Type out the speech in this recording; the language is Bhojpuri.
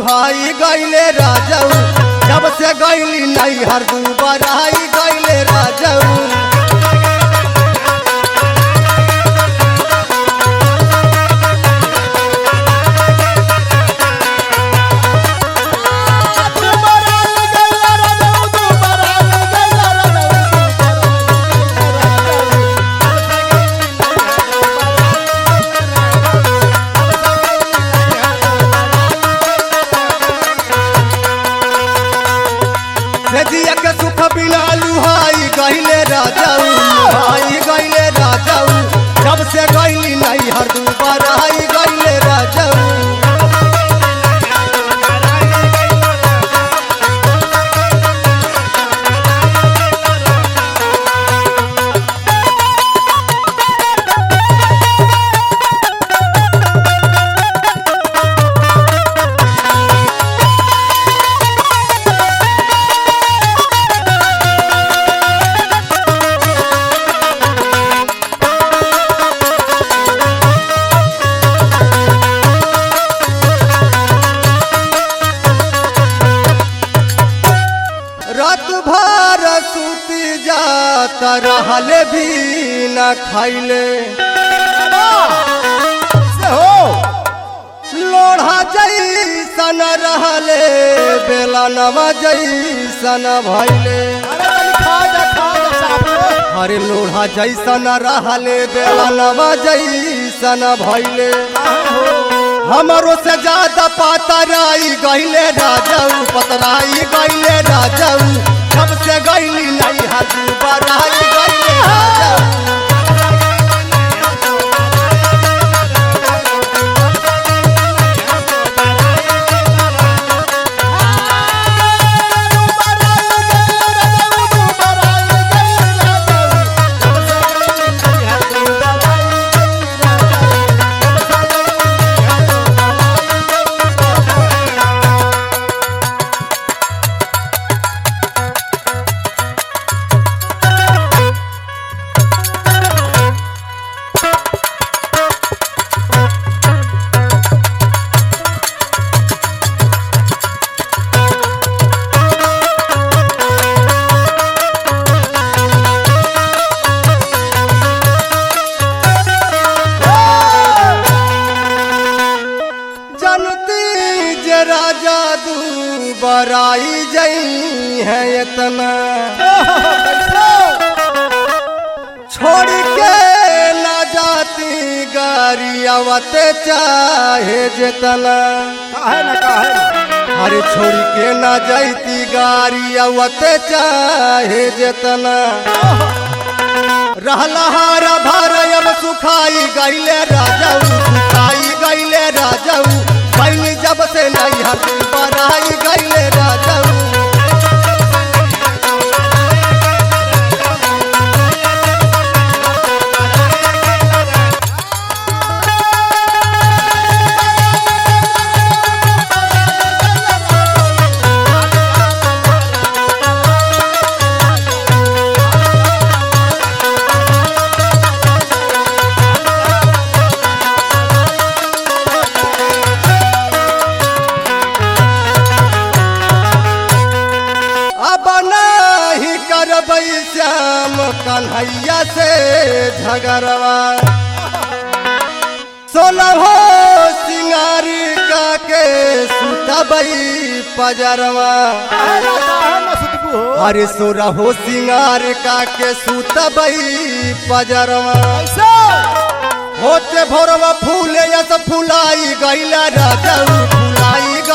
लुहाई गईले राजऊ जब से गईली नहीं हर दू बराई गईले राजऊ सेजिया के सुख बिना लुहाई गईले राजऊ लुहाई गईले राजऊ जब से गईली नहीं हर दू बराई गईले राजऊ रात भर सूती जात रहले भी न खाइले लोढ़ा जैसन रहले बेला नवा जैसन भैले अरे लोढ़ा जैसन रहले बेला नवा जैसन भैले हमरो से ज्यादा पातराई गईले राजाऊ पतराई गईले राजाऊ जब से गईली नहीं हाथ बराई गईले राजाऊ जनती जे राजा दू बराई जई है इतना छोड़ के ना जाती गाड़ी आवते चाहे जितना अरे छोड़ के ना जाती गाड़ी आवते चाहे जितना रहला हारा भार अब सुखाई गईले राजाऊ सुखाई गईले राजाऊ गईली जब से नहीं हट बराई गईले राजाऊ अब नहीं करबै श्याम कन्हैया से झगड़वा सोलहो सिंगारी का के सुतबै पजरवा अरे सोरहो सिंगार का के सुतबै पजरवा होते भोरवा फूले यस फुलाई गईला राजाऊ फुलाई